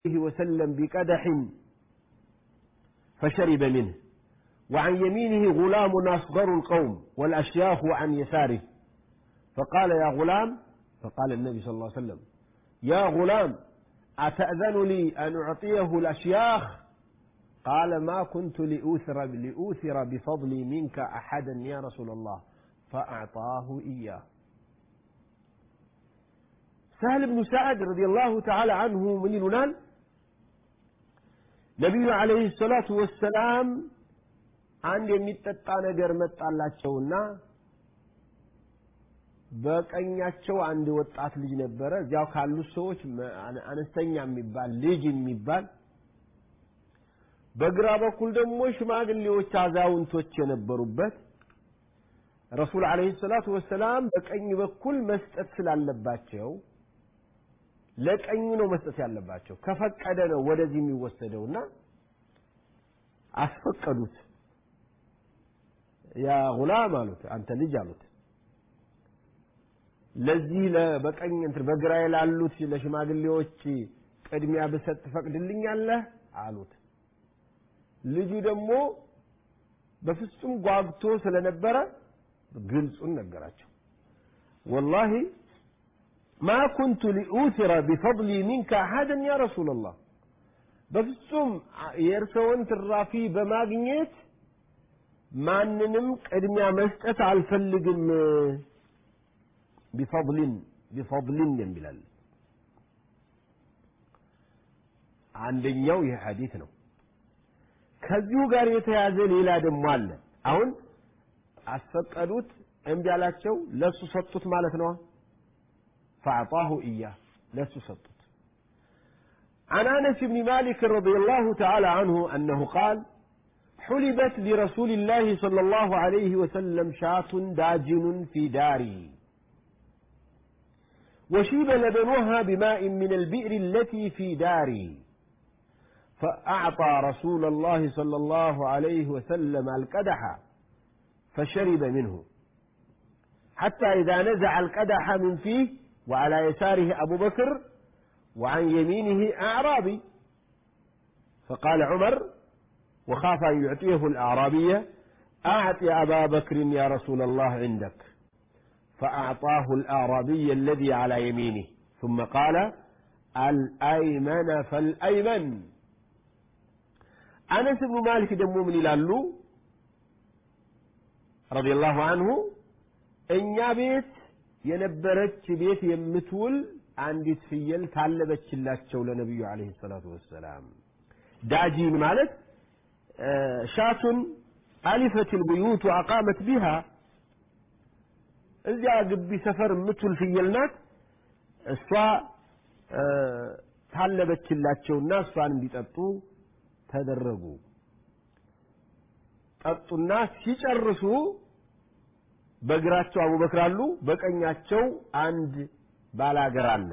عليه وسلم بقدح فشرب منه وعن يمينه غلام أصغر القوم والأشياخ عن يساره فقال يا غلام فقال النبي صلى الله عليه وسلم يا غلام أتأذن لي أن أعطيه الأشياخ قال ما كنت لأوثر, لأوثر بفضلي منك أحدا يا رسول الله فأعطاه إياه سهل بن سعد رضي الله تعالى عنه من يلونان ነቢዩ አለይሂ ሰላቱ ወሰላም አንድ የሚጠጣ ነገር መጣላቸውና በቀኛቸው አንድ ወጣት ልጅ ነበረ እዚያው ካሉት ሰዎች አነስተኛ የሚባል ልጅ የሚባል በግራ በኩል ደግሞ ሽማግሌዎች አዛውንቶች የነበሩበት ረሱል አለይሂ ሰላቱ ወሰላም በቀኝ በኩል መስጠት ስላለባቸው ለቀኙ ነው መስጠት ያለባቸው ከፈቀደ ነው ወደዚህ የሚወሰደውና አስፈቀዱት ያ ጉላም አሉት አንተ ልጅ አሉት ለዚህ በቀኝ እንትን በግራዬ ላሉት ለሽማግሌዎች ቅድሚያ ብሰጥ ትፈቅድልኛለህ አሉት ልጁ ደግሞ በፍጹም ጓግቶ ስለነበረ ግልጹን ነገራቸው ወላሂ ما كنت لأوثر بفضلي منك أحدا يا رسول الله በፍጹም የእርስዎን ትራፊ በማግኘት ማንንም ቅድሚያ መስጠት አልፈልግም ቢፈضልን ቢፈضልን የሚላል አንደኛው ይህ ሐዲት ነው ከዚሁ ጋር የተያዘ ሌላ ደግሞ አለ አሁን አስፈቀዱት እምቢ አላቸው ለሱ ሰጡት ማለት ነው فأعطاه إياه لست سطت عن أنس بن مالك رضي الله تعالى عنه أنه قال حلبت لرسول الله صلى الله عليه وسلم شاة داجن في داري وشيب لبنها بماء من البئر التي في داري فأعطى رسول الله صلى الله عليه وسلم القدح فشرب منه حتى إذا نزع القدح من فيه وعلى يساره أبو بكر وعن يمينه أعرابي فقال عمر وخاف أن يعطيه الأعرابية أعط أبا بكر يا رسول الله عندك فأعطاه الأعرابي الذي على يمينه ثم قال الأيمن فالأيمن أنس بن مالك دمو من يلالو رضي الله عنه እኛ ቤት የነበረች ቤት የምትውል አንዲት ፍየል ታለበችላቸው ለነቢዩ አለይሂ ሰላቱ ወሰላም ዳጂን ማለት ሻቱን አሊፈት ልቡዩት ወአቃመት ቢሃ እዚያ ግቢ ሰፈር የምትውል ፍየል ናት እሷ ታለበችላቸውና እሷን እንዲጠጡ ተደረጉ ጠጡና ሲጨርሱ በግራቸው አቡበክር አሉ በቀኛቸው አንድ ባላገር አለ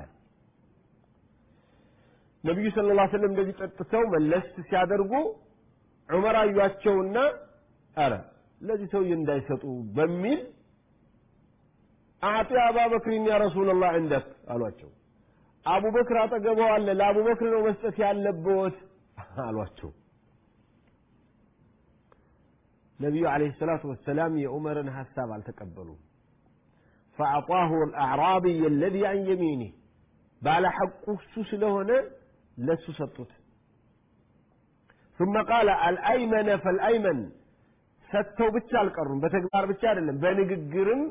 ነቢዩ ስለ ላ ስለም እንደዚህ ጠጥተው መለስ ሲያደርጉ ዑመር አዩአቸውና አረ ለዚህ ሰውዬ እንዳይሰጡ በሚል አዕጢ አባበክሪን ያ ረሱላላህ እንደክ አሏቸው አቡበክር አጠገበው አለ ለአቡበክር ነው መስጠት ያለብዎት አሏቸው ነቢዩ አለይሂ ሰላቱ ወሰላም የዑመርን ሀሳብ አልተቀበሉም فأعطاه الأعرابي الذي عن يمينه ባለ ሐቁ እሱ ስለሆነ ለሱ ሰጡት ثم قال الأيمن فالأيمن ሰጥተው ብቻ አልቀሩም በተግባር ብቻ አይደለም በንግግርም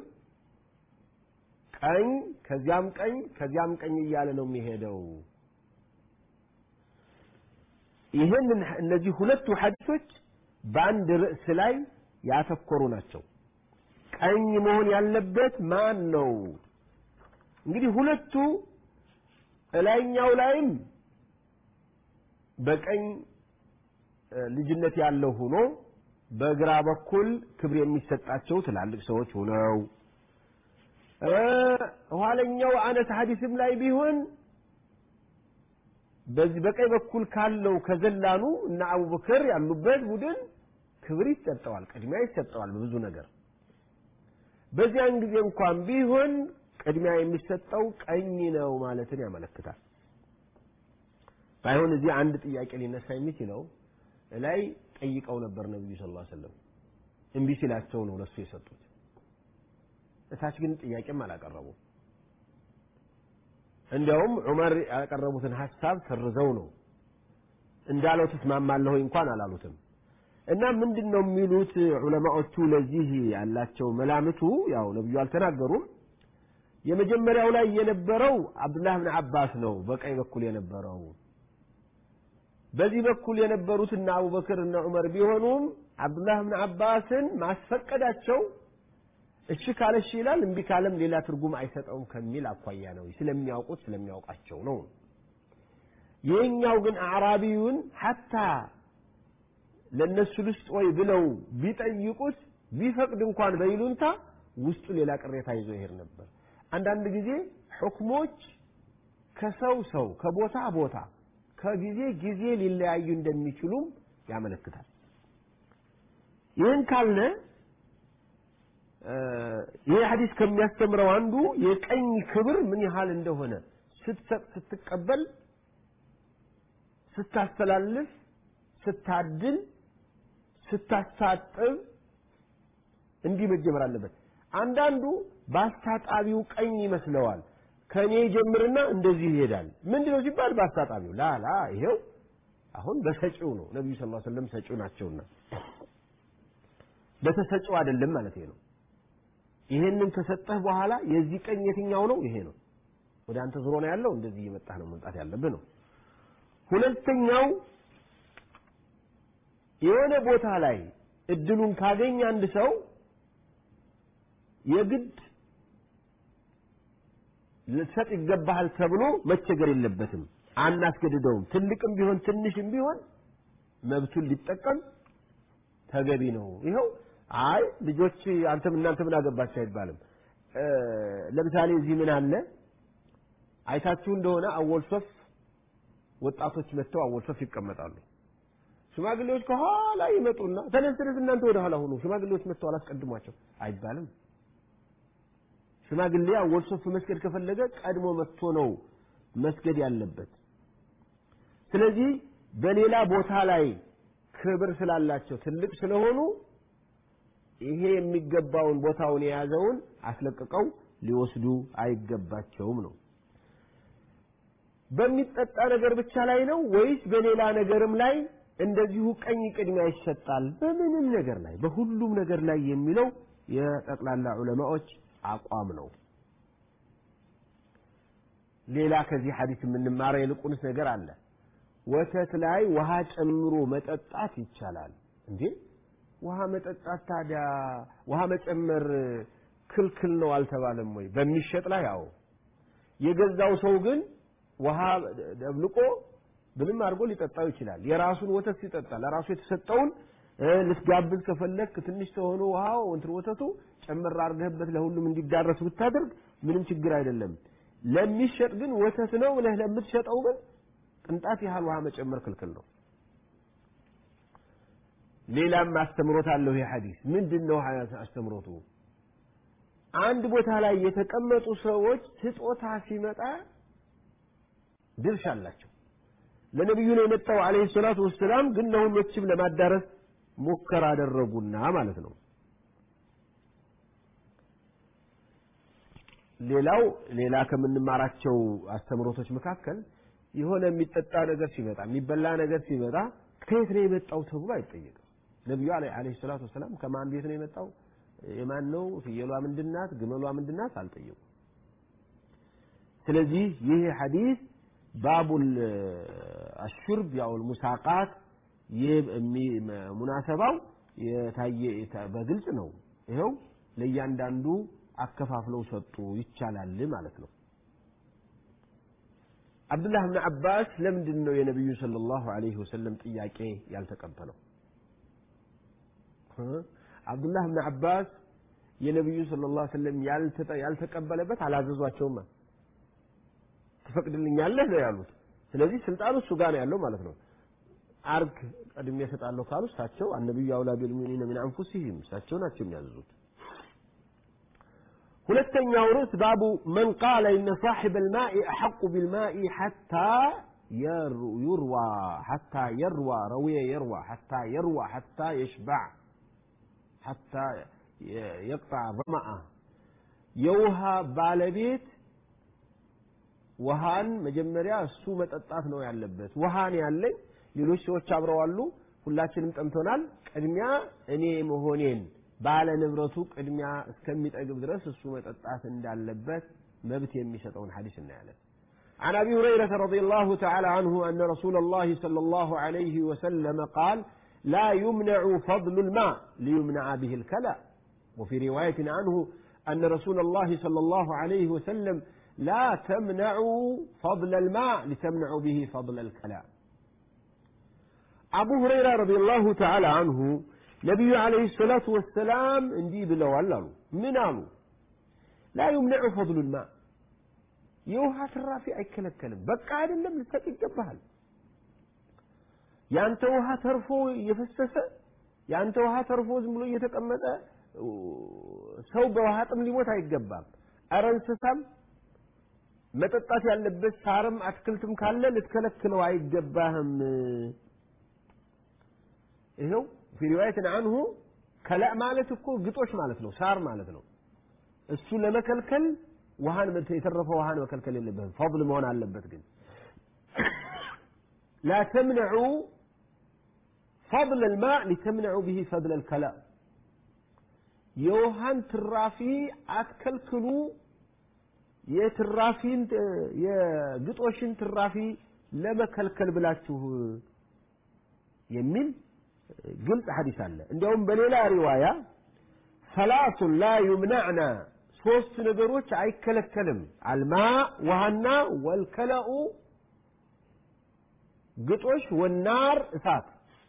ቀኝ ከዚያም ቀኝ ከዚያም ቀኝ እያለ ነው የሚሄደው ይህንን እነዚህ ሁለቱ ሐዲሶች በአንድ ርዕስ ላይ ያተኮሩ ናቸው ቀኝ መሆን ያለበት ማን ነው እንግዲህ ሁለቱ እላይኛው ላይም በቀኝ ልጅነት ያለው ሆኖ በግራ በኩል ክብር የሚሰጣቸው ትላልቅ ሰዎች ሆነው ኋለኛው አነስ ሐዲስም ላይ ቢሆን በዚህ በቀኝ በኩል ካለው ከዘላኑ እና አቡበክር ያሉበት ቡድን ክብር ይሰጠዋል ቅድሚያ ይሰጠዋል በብዙ ነገር በዚያን ጊዜ እንኳን ቢሆን ቅድሚያ የሚሰጠው ቀኝ ነው ማለትን ያመለክታል ባይሆን እዚህ አንድ ጥያቄ ሊነሳ የሚችለው ላይ ጠይቀው ነበር ነብዩ ሰለላሁ ዐለይሂ ወሰለም እምቢ ሲላቸው ነው ለሱ የሰጡት እታች ግን ጥያቄም አላቀረቡም እንዲያውም ዑመር ያቀረቡትን ሀሳብ ሰርዘው ነው እንዳለው ትስማማለህ ወይ እንኳን አላሉትም እና ምንድን ነው የሚሉት ዑለማዎቹ ለዚህ ያላቸው መላምቱ ያው ነብዩ አልተናገሩም የመጀመሪያው ላይ የነበረው አብዱላህ ብን አባስ ነው በቀኝ በኩል የነበረው በዚህ በኩል የነበሩት እነ አቡበክር እነ ዑመር ቢሆኑም አብዱላህ ብን አባስን ማስፈቀዳቸው እሺ ካለ እሺ ይላል እምቢ ካለም ሌላ ትርጉም አይሰጠውም ከሚል አኳያ ነው ስለሚያውቁት ስለሚያውቃቸው ነው ይህኛው ግን አዕራቢውን ሐታ ለእነሱ ልስጥ ወይ ብለው ቢጠይቁት ቢፈቅድ እንኳን በይሉንታ ውስጡ ሌላ ቅሬታ ይዞ ይሄድ ነበር አንዳንድ ጊዜ ሕክሞች ከሰው ሰው ከቦታ ቦታ ከጊዜ ጊዜ ሊለያዩ እንደሚችሉም ያመለክታል ይህን ካልነ ይህ ሐዲስ ከሚያስተምረው አንዱ የቀኝ ክብር ምን ያህል እንደሆነ ስትሰጥ ስትቀበል ስታስተላልፍ ስታድል ስታሳጥብ እንዲህ መጀመር አለበት አንዳንዱ በአስታጣቢው ቀኝ ይመስለዋል ከእኔ ጀምርና እንደዚህ ይሄዳል ምንድነው ሲባል በአስታጣቢው ላላ ይሄው አሁን በሰጪው ነው ነቢዩ ስ ሰለም ሰጪው ናቸውና በተሰጪው አይደለም ማለት ነው ይሄንን ከሰጠህ በኋላ የዚህ ቀኝ የትኛው ነው ይሄ ነው ወደ አንተ ዞሮ ነው ያለው እንደዚህ እየመጣህ ነው መምጣት ያለብህ ነው ሁለተኛው የሆነ ቦታ ላይ እድሉን ካገኘ አንድ ሰው የግድ ልትሰጥ ይገባሃል ተብሎ መቸገር የለበትም አናስገድደውም ትልቅም ቢሆን ትንሽም ቢሆን መብቱን ሊጠቀም ተገቢ ነው ይኸው አይ ልጆች አንተም እናንተ ምን አገባቸው አይባልም ለምሳሌ እዚህ ምን አለ አይታችሁ እንደሆነ አወል ሶፍ ወጣቶች መጥተው አወል ሶፍ ይቀመጣሉ ሽማግሌዎች ከኋላ ይመጡና ተነስ ተነስ እናንተ ወደ ኋላ ሆኑ ሽማግሌዎች መጥተው አላስቀድሟቸው አይባልም ሽማግሌ አወል ሶፍ መስገድ ከፈለገ ቀድሞ መጥቶ ነው መስገድ ያለበት ስለዚህ በሌላ ቦታ ላይ ክብር ስላላቸው ትልቅ ስለሆኑ ይሄ የሚገባውን ቦታውን የያዘውን አስለቅቀው ሊወስዱ አይገባቸውም ነው በሚጠጣ ነገር ብቻ ላይ ነው ወይስ በሌላ ነገርም ላይ እንደዚሁ ቀኝ ቅድሚያ ይሰጣል በምንም ነገር ላይ በሁሉም ነገር ላይ የሚለው የጠቅላላ ዑለማዎች አቋም ነው ሌላ ከዚህ ሐዲስ የምንማረው የልቁንስ ነገር አለ ወተት ላይ ውሃ ጨምሮ መጠጣት ይቻላል እንዴ ውሃ መጠጣት ታዲያ ውሃ መጨመር ክልክል ነው አልተባለም ወይ በሚሸጥ ላይ ያው የገዛው ሰው ግን ውሃ ደብልቆ ምንም አድርጎ ሊጠጣው ይችላል የራሱን ወተት ሲጠጣ ለራሱ የተሰጠውን ልትጋብዝ ከፈለክ ትንሽ ተሆኖ ውሃው እንትን ወተቱ ጨምር አድርገህበት ለሁሉም እንዲዳረስ ብታደርግ ምንም ችግር አይደለም ለሚሸጥ ግን ወተት ነው ብለህ ለምትሸጠው ግን ቅንጣት ያህል ውሃ መጨመር ክልክል ነው ሌላም አስተምሮት አለው ይህ ሐዲስ ምንድን ነው አስተምሮቱ አንድ ቦታ ላይ የተቀመጡ ሰዎች ስጦታ ሲመጣ ድርሻ አላቸው ለነቢዩ ነው የመጣው አለይሂ ሰላቱ ወሰላም ግን ለሁሎችም ለማዳረስ ሙከራ አደረጉና ማለት ነው ሌላው ሌላ ከምንማራቸው አስተምሮቶች መካከል የሆነ የሚጠጣ ነገር ሲመጣ የሚበላ ነገር ሲመጣ ከየት ነው የመጣው ተብሎ አይጠየቅም ነቢዩ አለይሂ ሰላቱ ወሰላም ከማን ቤት ነው የመጣው የማን ነው ፍየሏ ምንድናት ግመሏ ምንድናት አልጠየቁም ስለዚህ ይህ ሐዲስ ባቡል አሹርብ ያው ሙሳቃት ሙናሰባው የታየ በግልጽ ነው ይኸው ለእያንዳንዱ አከፋፍለው ሰጡ ይቻላል ማለት ነው አብዱላህ ብን አባስ ለምንድን ነው የነቢዩ ሰለላሁ ዐለይሂ ወሰለም ጥያቄ ያልተቀበለው አብዱላህ ብን አባስ የነቢዩ ሰለላሁ ዐለይሂ ወሰለም ያልተቀበለበት አላዘዟቸውም ትፈቅድልኛለህ ነው ያሉት ስለዚህ ስልጣኑ እሱ ጋር ነው ያለው ማለት ነው አርግ ቀድሜ እሰጣለሁ ካሉ እሳቸው አነቢዩ አውላ ቢልሙእሚኒነ ሚን አንፉሲሂም እሳቸው ናቸው የሚያዝዙት ሁለተኛው ርዕስ ባቡ መን ቃለ ኢነ ሳሒበ ልማኢ አሐቁ ቢልማኢ ሐታ يروى حتى يروى روي يروى حتى يروى حتى يشبع حتى يقطع ظمأه የውሃ ባለቤት ውሃን መጀመሪያ እሱ መጠጣት ነው ያለበት ውሃን ያለኝ ሌሎች ሰዎች አብረዋሉ ሁላችንም ጠምቶናል ቅድሚያ እኔ መሆኔን ባለ ንብረቱ ቅድሚያ እስከሚጠግብ ድረስ እሱ መጠጣት እንዳለበት መብት የሚሰጠውን ሐዲስ እናያለን عن ابي هريره رضي الله تعالى عنه ان رسول الله صلى الله عليه وسلم قال لا يمنع فضل الماء ليمنع به الكلى وفي روايه عنه ان رسول الله صلى الله عليه وسلم لا تمنعوا فضل الماء لتمنعوا به فضل الكلى አቡ ሁረይራ ረዲየላሁ ተዓላ አንሁ ነቢዩ ዓለይሂ ሰላቱ ወሰላም እንዲህ ብለዋል አሉ ምን አሉ ላ ዩምነዑ ፈضሉ ልማ የውሃ ትራፊ አይከለከልም በቃ አይደለም ልሰጥ ይገባሃል ያንተ ውሃ ተርፎ እየፈሰሰ ያንተ ውሃ ተርፎ ዝም ብሎ እየተቀመጠ ሰው በውሃ ጥም ሊሞት አይገባም አረ እንስሳም መጠጣት ያለበት ሳርም አትክልትም ካለ ልትከለክለው አይገባህም ይኸው ፊ ሪዋየትን አንሁ ከላእ ማለት እኮ ግጦሽ ማለት ነው ሳር ማለት ነው እሱ ለመከልከል ውሃን የተረፈ ውሃን መከልከል የለበትም ፈضል መሆን አለበት ግን لا تمنعوا فضل الماء لتمنعوا به فضل الكلام የውሃን ትራፊ አትከልክሉ የትራፊን የግጦሽን ትራፊ ለመከልከል ብላችሁ የሚል ግልጽ ሐዲስ አለ እንዲያውም በሌላ ሪዋያ ሰላቱን ላ ዩምናዕና ሶስት ነገሮች አይከለከልም አልማ ውሃና ወልከለኡ ግጦሽ ወናር እሳት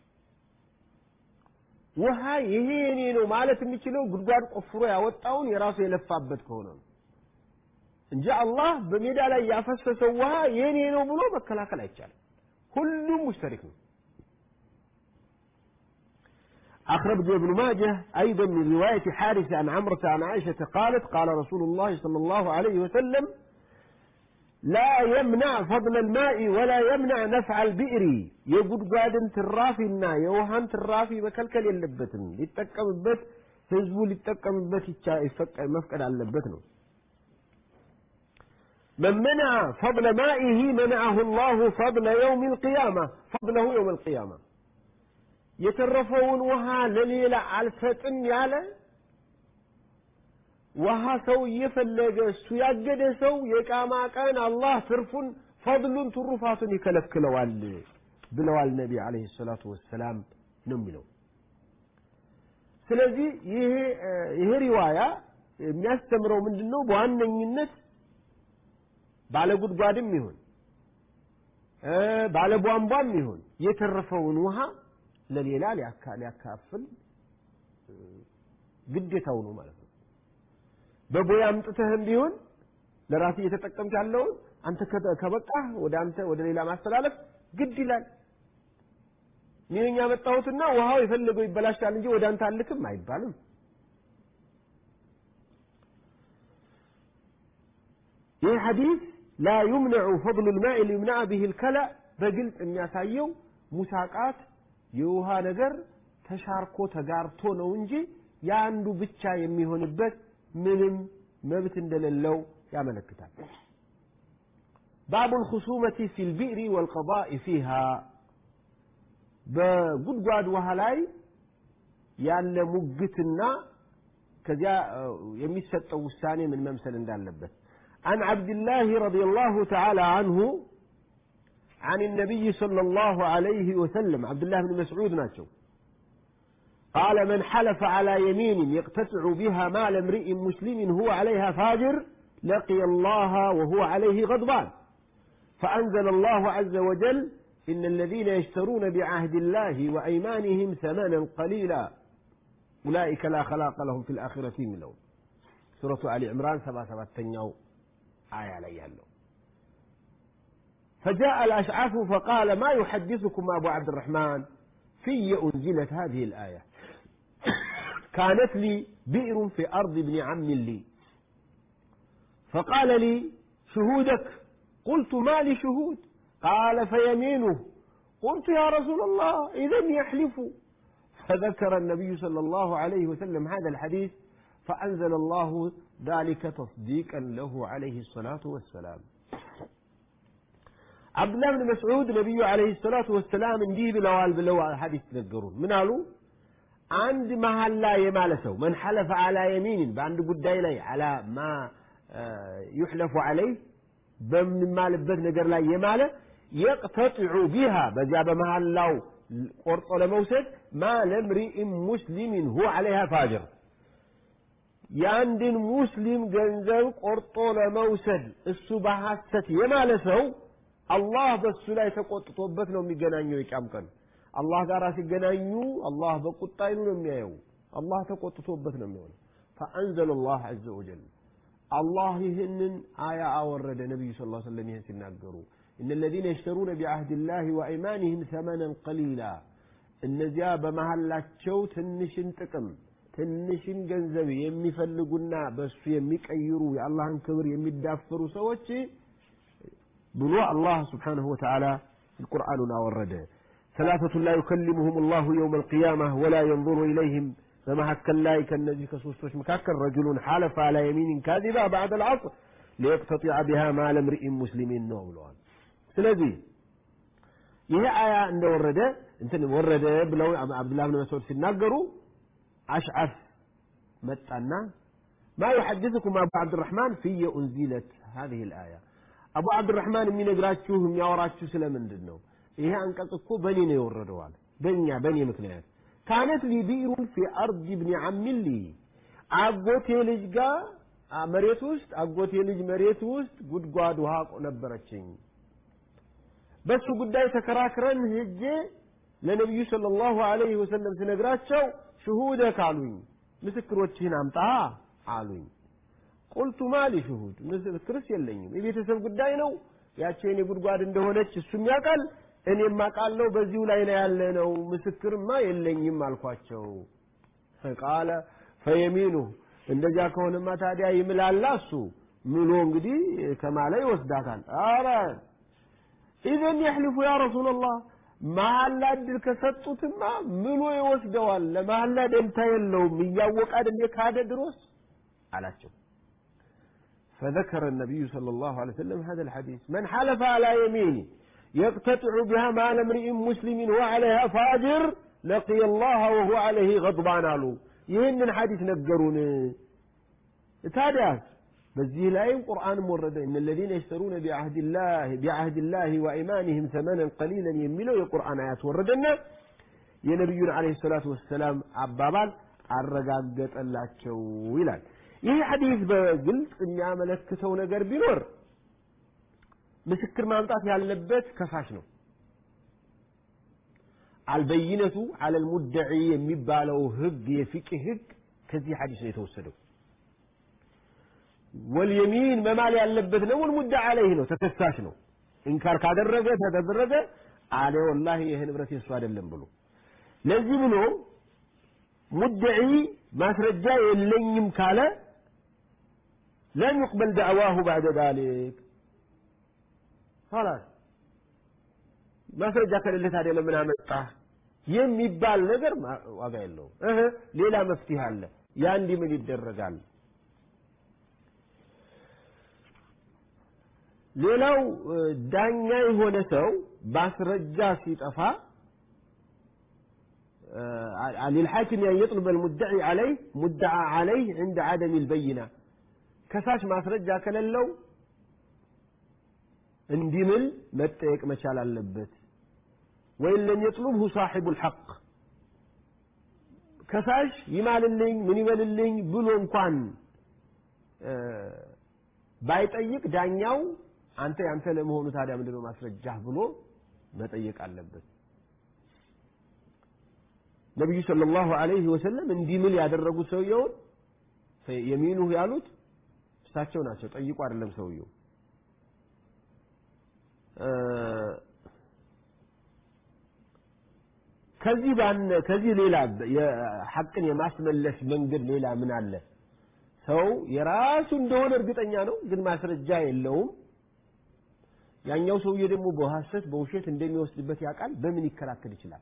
ውሃ ይሄ የኔ ነው ማለት የሚችለው ጉድጓድ ቆፍሮ ያወጣውን የራሱ የለፋበት ከሆነ ነው እንጂ አላህ በሜዳ ላይ ያፈሰሰው ውሃ የኔ ነው ብሎ መከላከል አይቻልም ሁሉም ሙሽተሪክ ነው أخرج ابن ماجه أيضا من رواية حارثة عن عمرة عن عائشة قالت قال رسول الله صلى الله عليه وسلم لا يمنع فضل الماء ولا يمنع نفع البئر يقول قادم ترافي النا يوهان ترافي بكلكل يلبتن يتكم البت هزبو يتكم البت مفقد على اللبتن من منع فضل مائه منعه الله فضل يوم القيامة فضله يوم القيامة የተረፈውን ውሃ ለሌላ አልሰጥም ያለ ውሃ ሰው እየፈለገ እሱ ያገደ ሰው የቃማ ቀን አላህ ትርፉን ፈضሉን ትሩፋቱን ይከለክለዋል ብለዋል ነቢ አለይሂ ሰላቱ ወሰላም ነው የሚለው ስለዚህ ይሄ ይሄ ሪዋያ የሚያስተምረው ምንድነው በዋነኝነት ባለ ጉድጓድም ይሁን ባለ ቧንቧም ይሁን የተረፈውን ውሃ ለሌላ ሊያካፍል ግዴታው ነው ማለት ነው በቦይ አምጥተህም ቢሆን ለራስ እየተጠቀምክ ያለውን አንተ ከበቃህ ወደ አንተ ወደ ሌላ ማስተላለፍ ግድ ይላል እኔ ያመጣሁትና ውሃው የፈለገው ይበላሻል እንጂ ወደ አንተ አልክም አይባልም ይህ ሐዲስ ላ ዩምነዑ ፈضሉ ልማء ሊዩምናዕ ብህ ልከላ በግልጽ የሚያሳየው ሙሳቃት የውሃ ነገር ተሻርኮ ተጋርቶ ነው እንጂ የአንዱ ብቻ የሚሆንበት ምንም መብት እንደሌለው ያመለክታል ባቡ ልኹሱመቲ ፊ ልቢዕሪ ወልቀضاء ፊሃ በጉድጓድ ውሃ ላይ ያለ ሙግትና ከዚያ የሚሰጠው ውሳኔ ምን መምሰል እንዳለበት عن عبد الله رضي الله تعالى عنه عن النبي صلى الله عليه وسلم عبد الله بن مسعود ناتشو قال من حلف على يمين يقتطع بها مال امرئ مسلم هو عليها فاجر لقي الله وهو عليه غضبان فأنزل الله عز وجل إن الذين يشترون بعهد الله وأيمانهم ثمنا قليلا أولئك لا خلاق لهم في الآخرة من لون سورة آل عمران سبا سبا تنيو آية عليها اللون فجاء الأشعث فقال ما يحدثكم أبو عبد الرحمن في أنزلت هذه الآية كانت لي بئر في أرض ابن عم لي فقال لي شهودك قلت ما لي شهود قال فيمينه قلت يا رسول الله إذا يحلف فذكر النبي صلى الله عليه وسلم هذا الحديث فأنزل الله ذلك تصديقا له عليه الصلاة والسلام عبد الله بن مسعود نبي عليه الصلاة والسلام እንዲህ ብለዋል ብለው ሐዲስ ነገሩን ምን አሉ አንድ መሐላ የማለ ሰው መን ሐለፈ አላ የሚንን በአንድ ጉዳይ ላይ አላ ማ ዩሕለፉ አለይህ በምንማልበት ነገር ላይ የማለ የቅተጢዑ ቢሃ በዚያ በመሐላው ቆርጦ ለመውሰድ ማ ለምሪኢን ሙስሊሚን ሁ አለይሃ ፋጅር የአንድን ሙስሊም ገንዘብ ቆርጦ ለመውሰድ እሱ በሐሰት የማለ ሰው አላህ በሱ ላይ ተቆጥቶበት ነው የሚገናኘው የቂያም ቀን አላህ ጋር ሲገናኙ አላህ በቁጣ አይኑ ነው የሚያየው አላህ ተቆጥቶበት ነው የሚሆነው ፈአንዘለ ላህ አዘ ወጀል አላህ ይህንን አያ አወረደ ነቢዩ ስ ሰለም ይህን ሲናገሩ እነ ለዚነ የሽተሩነ ቢዓህድ ላህ ወአይማንህም ሰመነን ቀሊላ እነዚያ በመሐላቸው ትንሽን ጥቅም ትንሽን ገንዘብ የሚፈልጉና በእሱ የሚቀይሩ የአላህን ክብር የሚዳፈሩ ሰዎች ብሎ አላህ ስብሓንሁ ወተዓላ ቁርአኑን አወረደ ثلاثة لا يكلمهم الله يوم القيامة ولا ينظر إليهم فمحكى الله كالنبي كسوستوش مكاكل رجل حالف على يمين كاذبة بعد العصر ليقتطع بها مال امرئ مسلم نوبلوان سلذي ይሄ አያ እንደወረደ እንትን ወረደ ብለው አብዱላህ ብን መስዑድ ሲናገሩ አሽዓፍ መጣና ማ ዩሐድثكم አቡ ዓብድራሕማን ፍየ ኡንዚለት هذه الآية አቡ ዓብድራሕማን የሚነግራችሁ የሚያወራችሁ ስለምንድን ነው ይሄ አንቀጽ እኮ በእኔ ነው የወረደዋል በእኛ በእኔ ምክንያት ካነት ሊ ቢሩን ፊ አርድ ብኒ አሚሊ አጎቴ ልጅ ጋር መሬት ውስጥ አጎቴ ልጅ መሬት ውስጥ ጉድጓድ ውሃ ነበረችኝ በሱ ጉዳይ ተከራክረን ሄጄ ለነቢዩ ሰለላሁ ዐለይሂ ወሰለም ስነግራቸው ሽሁደክ አሉኝ ምስክሮችህን አምጣ አሉኝ ቁልቱ ማሊ ሽሁድ ምስክርስ የለኝም የቤተሰብ ጉዳይ ነው ያቺ የኔ ጉድጓድ እንደሆነች እሱም ያውቃል እኔም አውቃለሁ በዚሁ ላይ ነው ያለ ነው ምስክርማ የለኝም አልኳቸው ቃለ ፈየሚኑ እንደዚያ ከሆነማ ታዲያ ይምላላ እሱ ምሎ እንግዲህ ከማለ ይወስዳታል አረ ኢዘን የሕልፉ ያ ረሱላላህ መሐላ እድል ከሰጡትማ ምሎ ይወስደዋል ለመሐላ ደንታ የለውም እያወቀ አይደል ካደ ድሮስ አላቸው فذكر النبي صلى الله عليه وسلم هذا الحديث من حلف على يمين يقتطع بها مال امرئ مسلم وعليها فاجر لقي الله وهو عليه غضبان አሉ ይህንን ሐዲስ ነገሩን ታዲያስ በዚህ ላይም ቁርአንም ወረደ እነ الذين يشترون بعهد الله بعهد الله وإيمانهم ثمنا قليلا የሚለው የቁርአን አያት ወረደና የነቢዩን አለይሂ ሰላቱ ወሰላም አባባል አረጋገጠላቸው ይላል ይህ ሐዲስ በግልጽ የሚያመለክተው ነገር ቢኖር ምስክር ማምጣት ያለበት ከሳሽ ነው አልበይነቱ አለል ሙደዒ የሚባለው ህግ የፊቅህ ህግ ከዚህ ሐዲስ ነው የተወሰደው ወልየሚን መማል ያለበት ነው ወልሙዳ አለይህ ነው ተከሳሽ ነው ኢንካር ካደረገ ተደረገ አለ ወላሂ ይህ ንብረት የሱ አይደለም ብሎ ለዚህ ብሎ ሙደዒ ማስረጃ የለኝም ካለ ለም ዩቅበል ዳዕዋሁ ባዕደ ዛሊክ خلاص ማስረጃ ከሌለ ታዲያ ለምን አመጣህ የሚባል ነገር ዋጋ የለውም እህ ሌላ መፍትሄ አለ ያ እንዲህ ምን ይደረጋል ሌላው ዳኛ የሆነ ሰው ማስረጃ ሲጠፋ للحاكم أن يطلب المدعي عليه مدعى عليه عند عدم البينة كساش ማስረጃ ከሌለው እንዲምል መጠየቅ መቻል አለበት ወይም ለም የጥሉብሁ ሳሒቡ ልሐቅ ከሳሽ ይማልልኝ ምን ይበልልኝ ብሎ እንኳን ባይጠይቅ ዳኛው አንተ ያንተ ለመሆኑ ታዲያ ምንድነው ማስረጃህ ብሎ መጠየቅ አለበት ነቢዩ ሰለላሁ ዐለይሂ ወሰለም እንዲምል ያደረጉት ሰውየውን የሚኑህ ያሉት እሳቸው ናቸው ጠይቁ አይደለም ሰውየው ከዚህ ባነ ከዚህ ሌላ ሐቅን የማስመለስ መንገድ ሌላ ምን አለ ሰው የራሱ እንደሆነ እርግጠኛ ነው ግን ማስረጃ የለውም ያኛው ሰውዬ ደግሞ በሐሰት በውሸት እንደሚወስድበት ያውቃል በምን ይከላከል ይችላል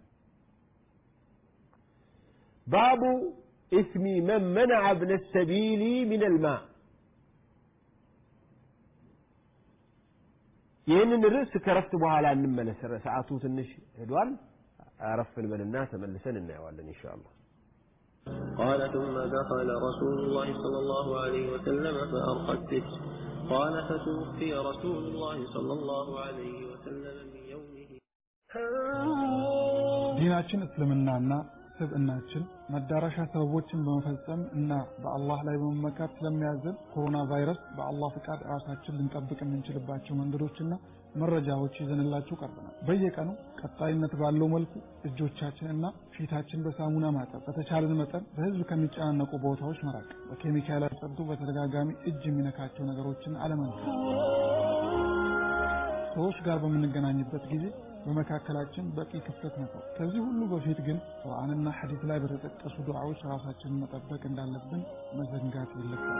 ባቡ ኢስሚ መን መነዐ እብነ ሰቢሊ ምን ልማ ይህንን ርዕስ ከረፍት በኋላ እንመለስ ሰዓቱ ትንሽ ሄዷል አረፍ እንበልና ተመልሰን እናየዋለን ኢንሻ አላህ قال ثم دخل رسول الله صلى الله عليه وسلم فأرقى الستر قال فتوفي رسول الله صلى الله عليه وسلم من يومه ዲናችን እስልምናና ስብዕናችን መዳረሻ ሰበቦችን በመፈጸም እና በአላህ ላይ በመመካት ስለሚያዘን ኮሮና ቫይረስ በአላህ ፍቃድ ራሳችን ልንጠብቅ የምንችልባቸው መንገዶችና መረጃዎች ይዘንላችሁ ቀርበናል። በየቀኑ ቀጣይነት ባለው መልኩ እጆቻችንና ፊታችን በሳሙና ማጠብ፣ በተቻለን መጠን በህዝብ ከሚጨናነቁ ቦታዎች መራቅ፣ በኬሚካል ያጸዱ በተደጋጋሚ እጅ የሚነካቸው ነገሮችን አለመንካት፣ ሰዎች ጋር በምንገናኝበት ጊዜ በመካከላችን በቂ ክፍተት ነበር። ከዚህ ሁሉ በፊት ግን ቁርአንና ሐዲስ ላይ በተጠቀሱ ዱዓዎች ራሳችንን መጠበቅ እንዳለብን መዘንጋት የለብንም።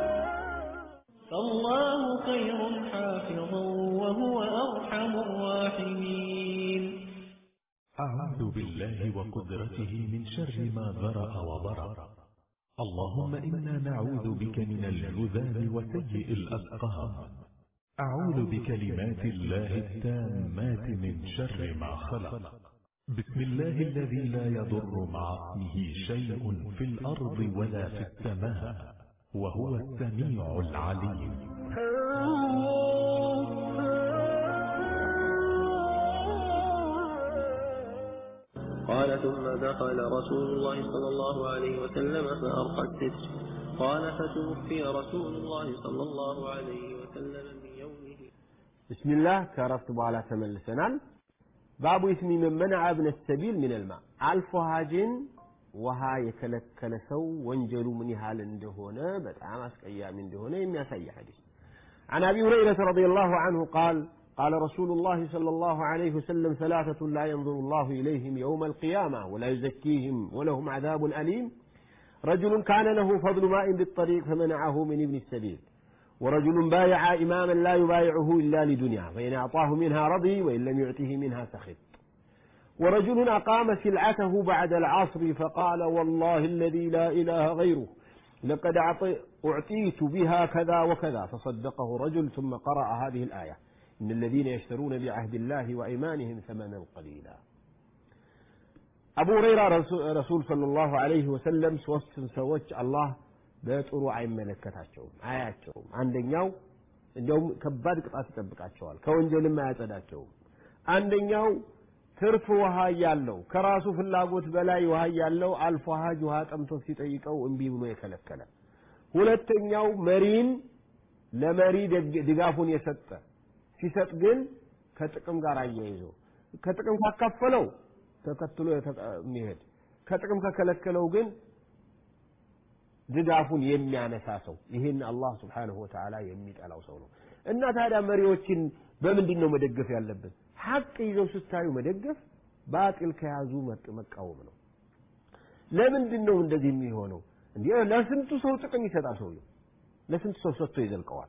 فالله خير حافظا وهو أرحم الراحمين أعوذ بالله وقدرته من شر ما ذرأ وبرأ اللهم إنا نعوذ بك من الجذام وسيء الأسقام أعوذ بكلمات الله التامات من شر ما خلق بسم الله الذي لا يضر مع اسمه شيء في الأرض ولا في السماء وهو السميع العليم قال ثم دخل رسول الله صلى الله عليه وسلم فأرقى الستر قال فتوفي رسول الله صلى الله عليه وسلم من يومه بسم الله كرفت بኋላ ተመልሰናል ባቡ ኢስሚ መን መነዐ እብነ ሰቢል ምን ልማ አልፎ ሀጅን ውሃ የከለከለ ሰው ወንጀሉ ምን ያህል እንደሆነ በጣም አስቀያሚ እንደሆነ የሚያሳይ ሐዲስ عن أبي هريرة رضي الله عنه قال قال رسول الله صلى الله عليه وسلم ثلاثة لا ينظر الله إليهم يوم القيامة ولا يزكيهم ولهم عذاب أليم رجل كان له فضل ماء بالطريق فمنعه من ابن السبيل ورجل بايع إماما لا يبايعه إلا لدنيا فإن أعطاه منها رضي وإن لم يعطه منها سخط ورجل أقام سلعته بعد العصر فقال والله الذي لا إله غيره لقد أعطيت بها كذا وكذا فصدقه رجل ثم قرأ هذه الآية إن الذين يشترون بعهد الله وإيمانهم ثمنا قليلا أبو هريرة رسول صلى الله عليه وسلم سوست سوች አላህ በጥሩ አይመለከታቸውም አያቸውም አንደኛው እንዲያውም ከባድ ቅጣት ይጠብቃቸዋል ከወንጀልም አያጸዳቸውም አንደኛው ትርፍ ውሃ ያለው ከራሱ ፍላጎት በላይ ውሃ ያለው አልፎ ሀጅ ውሃ ጠምቶት ሲጠይቀው እምቢ ብሎ የከለከለ ሁለተኛው መሪን ለመሪ ድጋፉን የሰጠ ሲሰጥ ግን ከጥቅም ጋር አያይዞ ከጥቅም ካካፈለው ተከትሎ የሚሄድ ከጥቅም ከከለከለው ግን ድጋፉን የሚያነሳ ሰው ይህን አላህ ስብሓንሁ ወተዓላ የሚጠላው ሰው ነው እና ታዲያ መሪዎችን በምንድን ነው መደገፍ ያለብን ሀቅ ይዘው ስታዩ መደገፍ ባጢል ከያዙ መቃወም ነው ለምንድን ነው እንደዚህ የሚሆነው እንዲህ ለስንቱ ሰው ጥቅም ይሰጣል ሰውየው ለስንቱ ሰው ሰጥቶ ይዘልቀዋል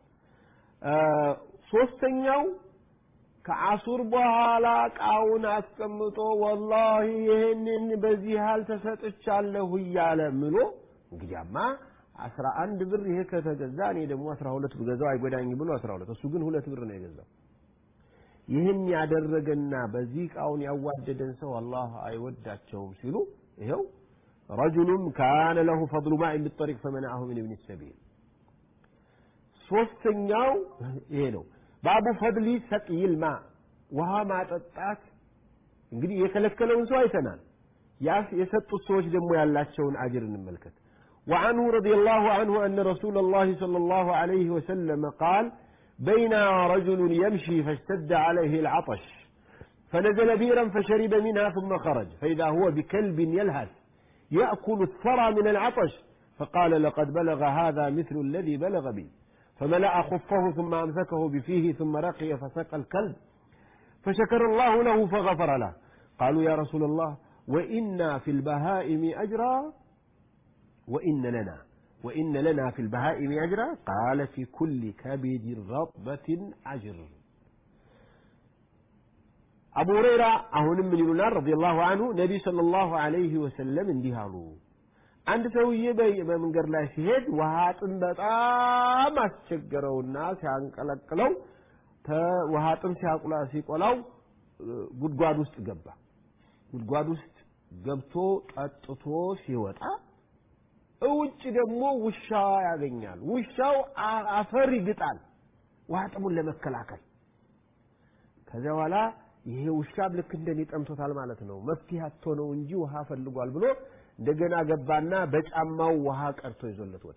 ሶስተኛው ከአሱር በኋላ እቃውን አስቀምጦ ወላሂ ይህንን በዚህ ያህል ተሰጥቻለሁ እያለ ምሎ እንግዲያማ አስራ አንድ ብር ይሄ ከተገዛ እኔ ደግሞ አስራ ሁለት ብገዛው አይጎዳኝ ብሎ አስራ ሁለት እሱ ግን ሁለት ብር ነው የገዛው ይህን ያደረገና በዚህ እቃውን ያዋደደን ሰው አላህ አይወዳቸውም ሲሉ ይኸው ረጁሉን ካነ ለሁ ፈضሉ ማء بالطريق فمنعه من ابن السبيل ሶስተኛው ይሄ ነው ባቡ ፈድሊ ሰቅይል ማ ውሃ ማጠጣት እንግዲህ የከለከለውን ሰው አይተናል የሰጡት ሰዎች ደግሞ ያላቸውን አጅር እንመልከት وعنه رضي الله عنه أن رسول الله صلى الله عليه وسلم قال بين رجل يمشي فاشتد عليه العطش فنزل بيرا فشرب منها ثم خرج فإذا هو بكلب يلهث يأكل الثرى من العطش فقال لقد بلغ هذا مثل الذي بلغ بي فملأ خفه ثم أمسكه بفيه ثم رقي فسقى الكلب فشكر الله له فغفر له قالوا يا رسول الله وإنا في البهائم أجرا وإن لنا وإن لنا في البهائم أجرا قال في كل كبد رطبة أجر አቡ ሁረይራ አሁንም ምን ይሉናል ረዲየላሁ አንሁ ነቢይ ሰለላሁ ዐለይሂ ወሰለም እንዲህ አሉ አንድ ሰውዬ በመንገድ ላይ ሲሄድ ውሃ ጥም በጣም አስቸገረውና ሲያንቀለቅለው ውሃ ጥም ሲቆላው ጉድጓድ ውስጥ ገባ ጉድጓድ ውስጥ ገብቶ ጠጥቶ ሲወጣ እውጭ ደግሞ ውሻ ያገኛል ውሻው አፈር ይግጣል ውሃ ጥሙን ለመከላከል ከዚያ በኋላ ይሄ ውሻ ልክ እንደኔ ጠምቶታል ማለት ነው መፍትሄ አጥቶ ነው እንጂ ውሃ ፈልጓል ብሎ እንደገና ገባና በጫማው ውሃ ቀርቶ ይዞለት ወጣ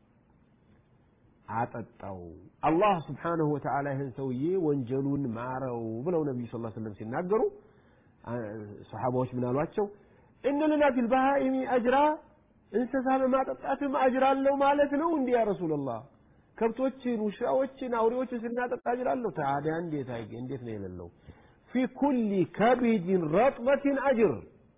አጠጣው አላህ ስብሓንሁ ወተዓላ ይህን ሰውዬ ወንጀሉን ማረው ብለው ነቢዩ ስ ስለም ሲናገሩ ሰሓባዎች ምን አሏቸው እነ ለና ፊል በሃኢሚ አጅራ እንስሳ በማጠጣትም አጅር አለው ማለት ነው እንዲህ ያ ረሱላላህ ከብቶችን ውሻዎችን አውሬዎችን ስናጠጣ አጅር አለው ታዲያ እንዴት አይገ እንዴት ነው የሌለው ፊ ኩሊ ከቢድን ረጥበትን አጅር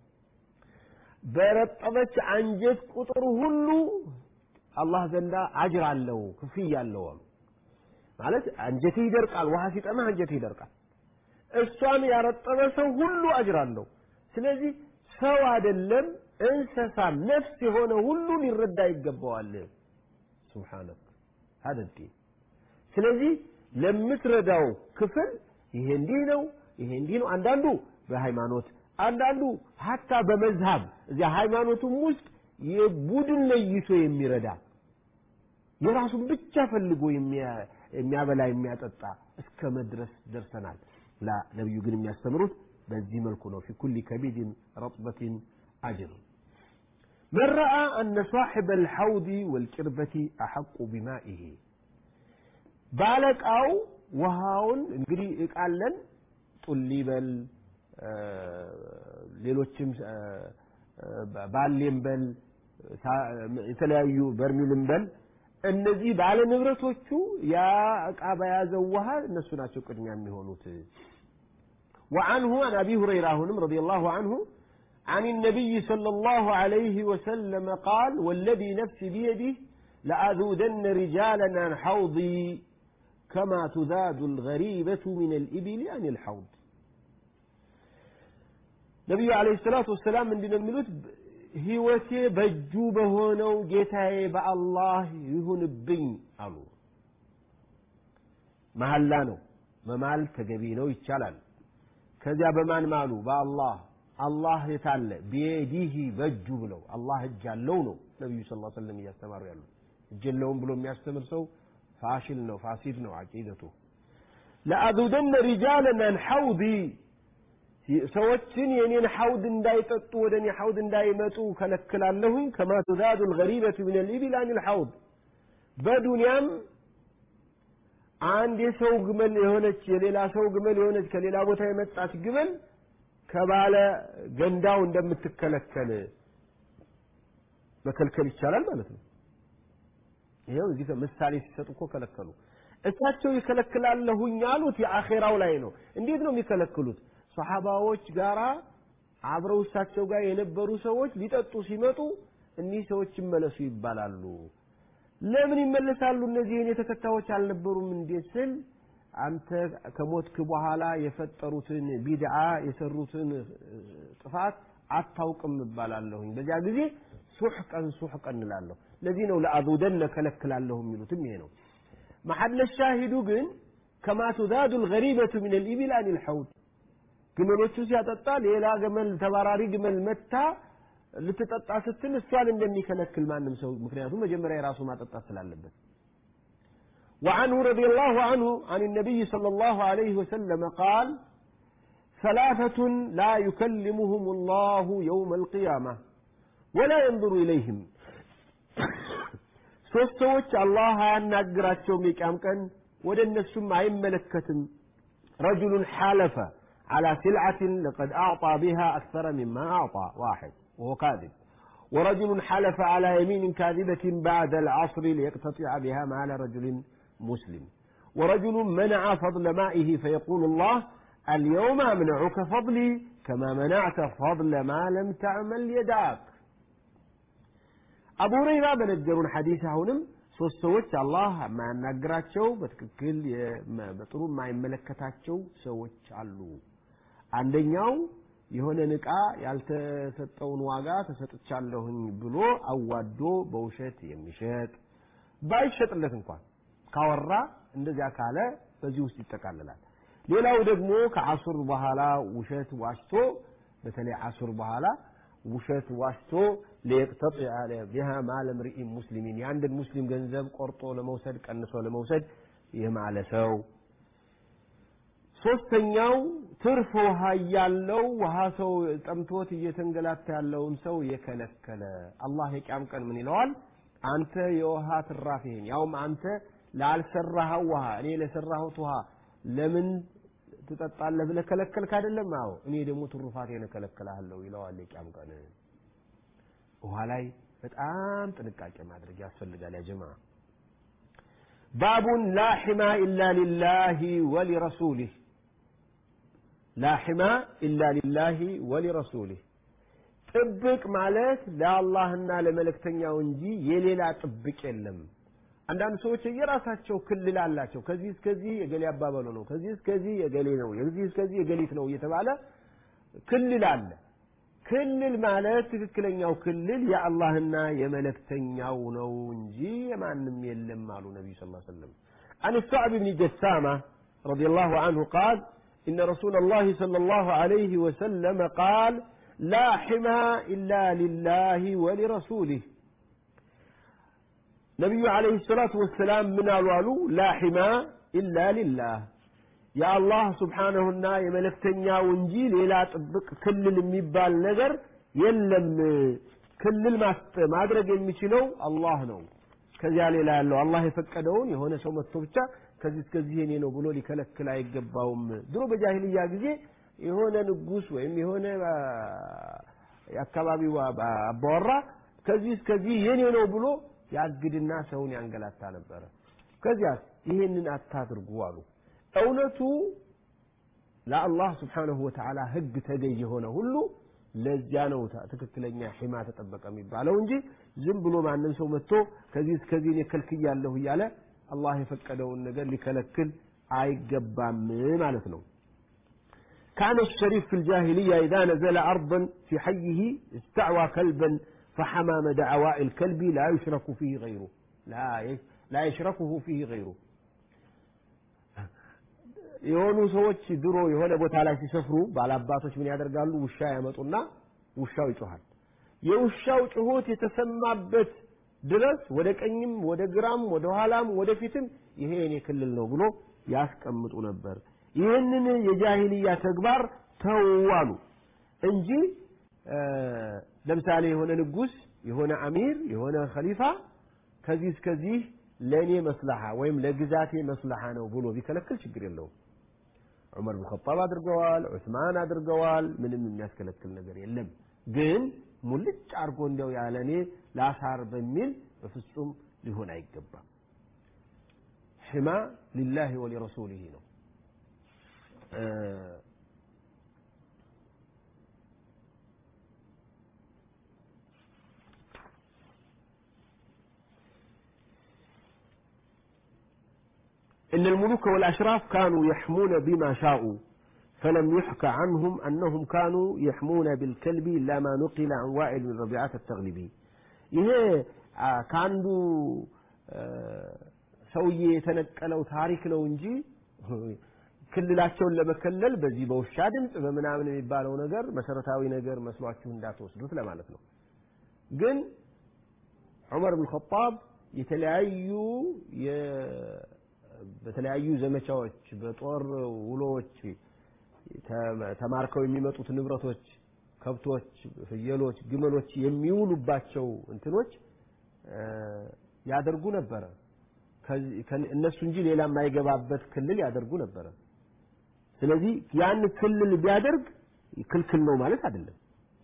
በረጠበች አንጀት ቁጥር ሁሉ አላህ ዘንዳ አጅር አለው ክፍያ አለው አሉ ማለት አንጀቴ ይደርቃል ውሃ ሲጠማ አንጀቴ ይደርቃል እሷን ያረጠበ ሰው ሁሉ አጅር አለው ስለዚህ ሰው አይደለም እንስሳ ነፍስ የሆነ ሁሉ ሊረዳ ይገባዋል ሱብሓነክ هذا الدين ስለዚህ ለምትረዳው ክፍል ይሄ እንዲህ ነው ይሄ እንዲህ ነው አንዳንዱ በሃይማኖት አንዳንዱ ሀታ በመዝሃብ እዚያ ሃይማኖቱም ውስጥ የቡድን ለይቶ የሚረዳ የራሱን ብቻ ፈልጎ የሚያበላ የሚያጠጣ እስከ መድረስ ደርሰናል ላ ነቢዩ ግን የሚያስተምሩት በዚህ መልኩ ነው ፊ ኩሊ ከቢድን ረጥበትን አጅር من رأى أن صاحب الحوض والكربة أحق بمائه بالك أو وهاون እንግዲህ እቃለን ጡሊ በል ሌሎችም ባሌም በል የተለያዩ በርሚልም በል እነዚህ ባለ ንብረቶቹ ያ እቃ በያዘው ውሃ እነሱ ናቸው ቅድሚያ የሚሆኑት وعنه عن أبي هريرة هنم رضي الله عنه عن النبي صلى الله عليه وسلم قال والذي نفسي بيده لأذودن رجالا عن حوضي كما تذاد الغريبة من الإبل عن الحوض ነቢዩ አለይሂ ሰላቱ ወሰላም ምንድን ነው የሚሉት ህይወቴ በእጁ በሆነው ጌታዬ በአላህ ይሁንብኝ አሉ መሐላ ነው መማል ተገቢ ነው ይቻላል ከዚያ በማን ማሉ በአላህ አላህ የታለ ቢየዲህ በእጁ ብለው አላህ እጅ አለው ነው ነቢዩ ስ ሰለም እያስተማሩ ያሉ እጅ የለውም ብሎ የሚያስተምር ሰው ፋሽል ነው ፋሲድ ነው አቂደቱ ለአዙደነ ሪጃለን አን ሐውዲ ሰዎችን የኔን ሐውድ እንዳይጠጡ ወደ እኔ ሐውድ እንዳይመጡ ከለክላለሁኝ ከማ ትዛዱ ልገሪበቱ ምን ልኢቢል አን ልሐውድ በዱንያም አንድ የሰው ግመል የሆነች የሌላ ሰው ግመል የሆነች ከሌላ ቦታ የመጣች ግመል ከባለ ገንዳው እንደምትከለከል መከልከል ይቻላል ማለት ነው ይኸው እዚህ ምሳሌ ሲሰጡ እኮ ከለከሉ እሳቸው ይከለክላለሁኝ ያሉት የአኼራው ላይ ነው እንዴት ነው የሚከለክሉት ሰሓባዎች ጋራ አብረው እሳቸው ጋር የነበሩ ሰዎች ሊጠጡ ሲመጡ እኒህ ሰዎች ይመለሱ ይባላሉ ለምን ይመለሳሉ እነዚህ የኔ ተከታዮች አልነበሩም እንዴት ስል አንተ ከሞትክ በኋላ የፈጠሩትን ቢድዓ የሰሩትን ጥፋት አታውቅም እባላለሁኝ በዚያ ጊዜ ሱሕቀን ሱሕቀን እንላለሁ ለዚህ ነው ለአዙደነ ከለክላለሁ የሚሉትም ይሄ ነው መሐለ ሻሂዱ ግን ከማ ቱዛዱ ልገሪበቱ ምን ልኢቢል አን ልሐውድ ግመሎቹ ሲያጠጣ ሌላ ግመል ተባራሪ ግመል መታ ልትጠጣ ስትል እሷን እንደሚከለክል ማንም ሰው ምክንያቱም መጀመሪያ የራሱ ማጠጣት ስላለበት وعنه رضي الله عنه عن النبي صلى الله عليه وسلم قال ثلاثة لا يكلمهم الله يوم القيامة ولا ينظر إليهم ሶስት ሰዎች አላህ አያናግራቸውም የቂያም ቀን ወደ እነሱም አይመለከትም ረጁሉን ሓለፈ على سلعة لقد أعطى بها أكثر مما أعطى واحد وهو كاذب ورجل حلف على يمين كاذبة بعد العصر ليقتطع بها مال رجل مسلم ورجل منع فضل مائه فيقول الله اليوم أمنعك فضلي كما منعت فضل ما لم تعمل يداك أبو هريرة بنجرون حديث هونم ሶስት ሰዎች አላህ የማያናግራቸው በትክክል በጥሩ የማይመለከታቸው ሰዎች አሉ አንደኛው የሆነን ዕቃ ያልተሰጠውን ዋጋ ተሰጥቻለሁኝ ብሎ አዋዶ በውሸት የሚሸጥ ባይሸጥለት እንኳን ካወራ እንደዚያ ካለ በዚህ ውስጥ ይጠቃልላል። ሌላው ደግሞ ከአሱር በኋላ ውሸት ዋሽቶ በተለይ አሱር በኋላ ውሸት ዋሽቶ ሊየቅተጢዐ ቢሃ ማለ ምርኢን ሙስሊሚን የአንድን ሙስሊም ገንዘብ ቆርጦ ለመውሰድ ቀንሶ ለመውሰድ የማለ ሰው ሶስተኛው ትርፍ ውሃ እያለው ውሃ ሰው ጠምቶት እየተንገላታ ያለውን ሰው የከለከለ አላህ የቂያም ቀን ምን ይለዋል? አንተ የውሃ ትራፊህን ያውም አንተ ላልሰራኸው ውሃ እኔ ለሰራሁት ውሃ ለምን ትጠጣለህ ብለህ ከለከልክ አይደለም? አዎ እኔ ደግሞ ትሩፋቴን እከለክልሃለሁ ይለዋል የቂያም ቀን። ውሃ ላይ በጣም ጥንቃቄ ማድረግ ያስፈልጋል ያ ጀማ ባቡን ላ ሒማ ኢላ ሊላሂ ወሊረሱሊህ ላ ሒማ ኢላ ሊላሂ ወሊረሱሊህ ጥብቅ ማለት ለአላህና ለመልእክተኛው እንጂ የሌላ ጥብቅ የለም። አንዳንድ ሰዎች የራሳቸው ክልል አላቸው። ከዚህ እስከዚህ የገሌ አባበሉ ነው፣ ከዚህ እስከዚህ የገሌ ነው፣ ከዚህ እስከዚህ የገሊት ነው እየተባለ ክልል አለ። ክልል ማለት ትክክለኛው ክልል የአላህና የመልእክተኛው ነው እንጂ የማንም የለም አሉ ነቢዩ ስ ሰለም عن الصعب بن جسامة رضي الله عنه قال إن رسول الله صلى الله عليه وسلم قال لا حمى إلا لله ولرسوله ነቢዩ ዓለይሂ ሰላቱ ወሰላም ምን አሉ አሉ ላ ሒማ ኢላ ሊላህ የአላህ ስብሓነሁና የመለክተኛው እንጂ ሌላ ጥብቅ ክልል የሚባል ነገር የለም ክልል ማድረግ የሚችለው አላህ ነው ከዚያ ሌላ ያለው አላህ የፈቀደውን የሆነ ሰው መጥቶ ብቻ ከዚህ እስከዚህ የኔ ነው ብሎ ሊከለክል አይገባውም ድሮ በጃሂልያ ጊዜ የሆነ ንጉስ ወይም የሆነ የአካባቢው አባወራ ከዚህ እስከዚህ የኔ ነው ብሎ ያግድና ሰውን ያንገላታ ነበረ። ከዚያስ ይህንን አታድርጉ አሉ። እውነቱ ለአላህ ስብሓነሁ ወተዓላ ህግ ተገዥ የሆነ ሁሉ ለዚያ ነው ትክክለኛ ሒማ ተጠበቀ የሚባለው እንጂ ዝም ብሎ ማንም ሰው መጥቶ ከዚህ እስከዚህ እኔ ከልክያለሁ እያለ አላህ የፈቀደውን ነገር ሊከለክል አይገባም ማለት ነው። كان الشريف في الجاهلية إذا نزل أرضا في حيه استعوى كلبا فحمى دعواء الكلب لا يشرك فيه غيره لا لا يشركه فيه غيره የሆኑ ሰዎች ድሮ የሆነ ቦታ ላይ ሲሰፍሩ ባላባቶች ምን ያደርጋሉ? ውሻ ያመጡና ውሻው ይጮሃል። የውሻው ጩኸት የተሰማበት ድረስ ወደ ቀኝም ወደ ግራም ወደ ኋላም ወደ ፊትም ይሄ የኔ ክልል ነው ብሎ ያስቀምጡ ነበር። ይህንን የጃሂልያ ተግባር ተዋሉ እንጂ ለምሳሌ የሆነ ንጉስ፣ የሆነ አሚር፣ የሆነ ኸሊፋ ከዚህ እስከዚህ ለእኔ መስለሓ ወይም ለግዛቴ መስለሓ ነው ብሎ ቢከለክል ችግር የለውም። ዑመር ብን ኸጣብ አድርገዋል፣ ዑስማን አድርገዋል። ምንም የሚያስከለክል ነገር የለም። ግን ሙልጭ አድርጎ እንዲያው ያለ እኔ ላሳር በሚል በፍጹም ሊሆን አይገባም። ሕማ ሊላሂ ወሊረሱሊህ ነው። إن الملوك والأشراف كانوا يحمون بما شاءوا فلم يحكى عنهم أنهم كانوا يحمون بالكلب إلا ما نقل عن وائل بن ربيعة التغلبي ይሄ ከአንዱ ሰውዬ የተነቀለው ታሪክ ነው እንጂ ክልላቸውን ለመከለል በዚህ በውሻ ድምፅ በምናምን የሚባለው ነገር መሰረታዊ ነገር መስሏችሁ እንዳትወስዱት ለማለት ነው። ግን ዑመር ብን ኸጣብ የተለያዩ በተለያዩ ዘመቻዎች በጦር ውሎዎች ተማርከው የሚመጡት ንብረቶች፣ ከብቶች፣ ፍየሎች፣ ግመሎች የሚውሉባቸው እንትኖች ያደርጉ ነበረ። እነሱ እንጂ ሌላ የማይገባበት ክልል ያደርጉ ነበረ። ስለዚህ ያን ክልል ቢያደርግ ክልክል ነው ማለት አይደለም።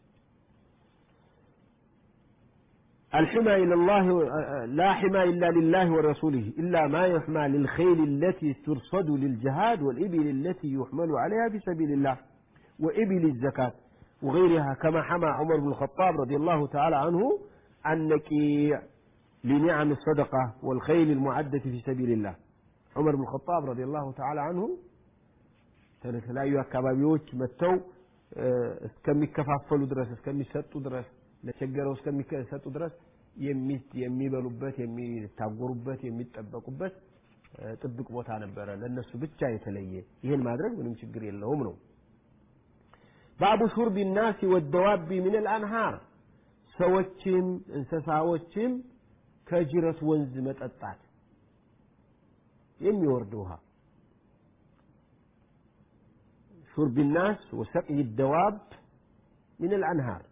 الحمى إلى الله لا حمى إلا لله ورسوله إلا ما يحمى للخيل التي ترصد للجهاد والإبل التي يحمل عليها في سبيل الله وإبل الزكاة وغيرها كما حمى عمر بن الخطاب رضي الله تعالى عنه النكيع لنعم الصدقة والخيل المعدة في سبيل الله عمر بن الخطاب رضي الله تعالى عنه ከተለያዩ አካባቢዎች መጥተው እስከሚከፋፈሉ ድረስ እስከሚሰጡ ድረስ ለቸገረው እስከሚሰጡ ድረስ የሚበሉበት የሚታጎሩበት የሚጠበቁበት ጥብቅ ቦታ ነበረ ለነሱ ብቻ የተለየ ይህን ማድረግ ምንም ችግር የለውም ነው ባቡ ሹርቢ ናሲ ወደዋቢ ምን ልአንሃር ሰዎችም እንስሳዎችም ከጅረት ወንዝ መጠጣት የሚወርድ ውሃ شرب الناس وسقي الدواب من الأنهار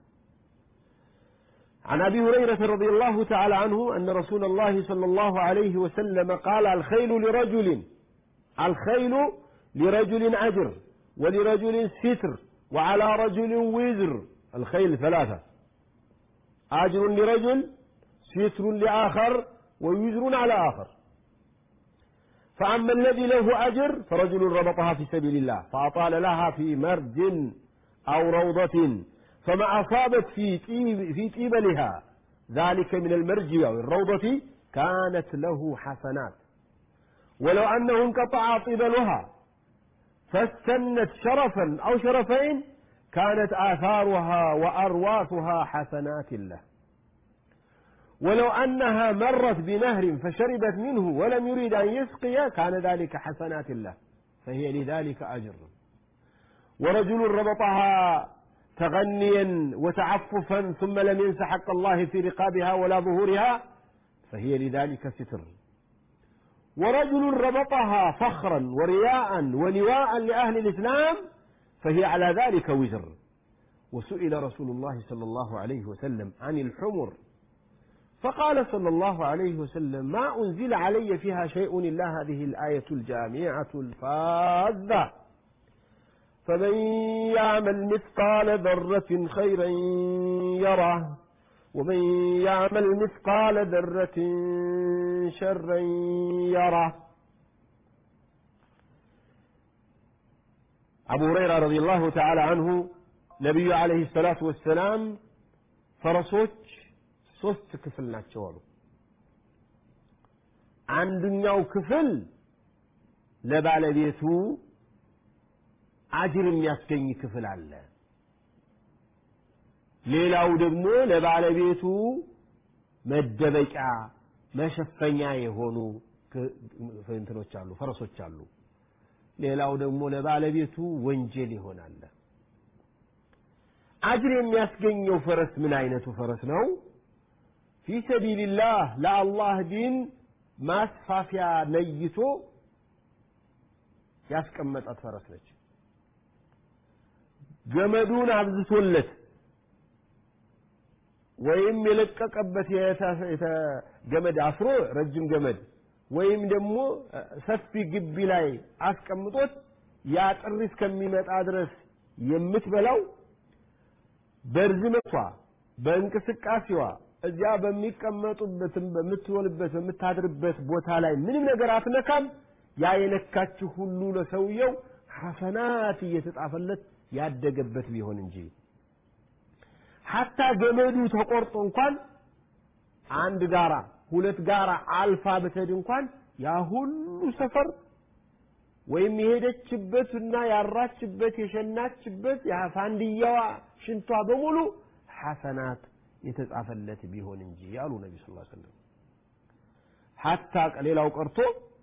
عن أبي هريرة رضي الله تعالى عنه أن رسول الله صلى الله عليه وسلم قال الخيل لرجل الخيل لرجل أجر ولرجل ستر وعلى رجل وزر الخيل ثلاثة أجر لرجل ستر لآخر ووزر على آخر فأما الذي له أجر فرجل ربطها في سبيل الله فأطال لها في مرج أو روضة فما أصابت في طيب في طيبلها ذلك من المرج أو الروضة كانت له حسنات ولو أنه انقطع طيبلها فاستنت شرفا أو شرفين كانت آثارها وأرواثها حسنات له ولو أنها مرت بنهر فشربت منه ولم يريد أن يسقي كان ذلك حسنات له فهي لذلك أجر ورجل ربطها تغنيا وتعففا ثم لم ينس حق الله في رقابها ولا ظهورها فهي لذلك ستر ورجل ربطها فخرا ورياء ولواء لأهل الإسلام فهي على ذلك وزر وسئل رسول الله صلى الله عليه وسلم عن الحمر فقال صلى الله عليه وسلم ما أنزل علي فيها شيء إلا هذه الآية الجامعة الفاذة فمن يعمل مثقال ذرة خيرا يره ومن يعمل مثقال ذرة شرا يره أبو هريرة رضي الله تعالى عنه نبي عليه الصلاة والسلام فرسوች ሶስት ክፍል ናቸው አሉ አንደኛው ክፍል ለባለቤቱ አጅር የሚያስገኝ ክፍል አለ ሌላው ደግሞ ለባለቤቱ መደበቂያ መሸፈኛ የሆኑ እንትኖች አሉ ፈረሶች አሉ ሌላው ደግሞ ለባለቤቱ ወንጀል ይሆናል አጅር የሚያስገኘው ፈረስ ምን አይነቱ ፈረስ ነው ፊ ሰቢልላህ ለአላህ ዲን ማስፋፊያ ነይቶ ያስቀመጣት ፈረስ ነች ገመዱን አብዝቶለት ወይም የለቀቀበት ገመድ አስሮ ረጅም ገመድ ወይም ደግሞ ሰፊ ግቢ ላይ አስቀምጦት ያ ጥሪ እስከሚመጣ ድረስ የምትበላው በርዝመቷ በእንቅስቃሴዋ እዚያ በሚቀመጡበት በምትውልበት በምታድርበት ቦታ ላይ ምንም ነገር አትነካም ያ የነካችሁ ሁሉ ለሰውየው ሐሰናት እየተጻፈለት ያደገበት ቢሆን እንጂ ሐታ ገመዱ ተቆርጦ እንኳን አንድ ጋራ ሁለት ጋራ አልፋ ብትሄድ እንኳን ያ ሁሉ ሰፈር ወይም የሄደችበትና ያራችበት የሸናችበት የፋንድያዋ ሽንቷ በሙሉ ሐሰናት የተጻፈለት ቢሆን እንጂ ያሉ ነቢ ስ ሰለም ሐታ ሌላው ቀርቶ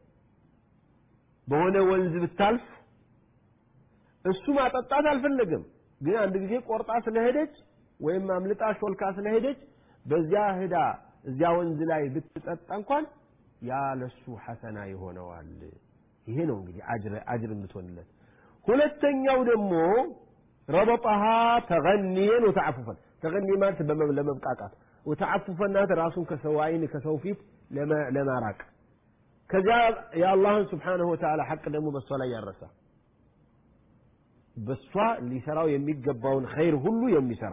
በሆነ ወንዝ ብታልፍ እሱ ማጠጣት አልፈለገም ግን አንድ ጊዜ ቆርጣ ስለሄደች ወይም አምልጣ ሾልካ ስለሄደች በዚያ ህዳ እዚያ ወንዝ ላይ ብትጠጣ እንኳን ያ ለሱ ሐሰና ይሆነዋል ይሄ ነው እንግዲህ አጅር የምትሆንለት ሁለተኛው ደግሞ ረበጣሃ ተገኒየን ወተዓፉፈን ተገኒ ማለት ለመብቃቃት ወተዓፉፈናት ራሱን ከሰው አይን ከሰው ፊት ለማራቅ ከዚያ የአላህን ስብሓንሁ ወተዓላ ሐቅ ደግሞ በእሷ ላይ ያረሳ በእሷ ሊሰራው የሚገባውን ኸይር ሁሉ የሚሰራ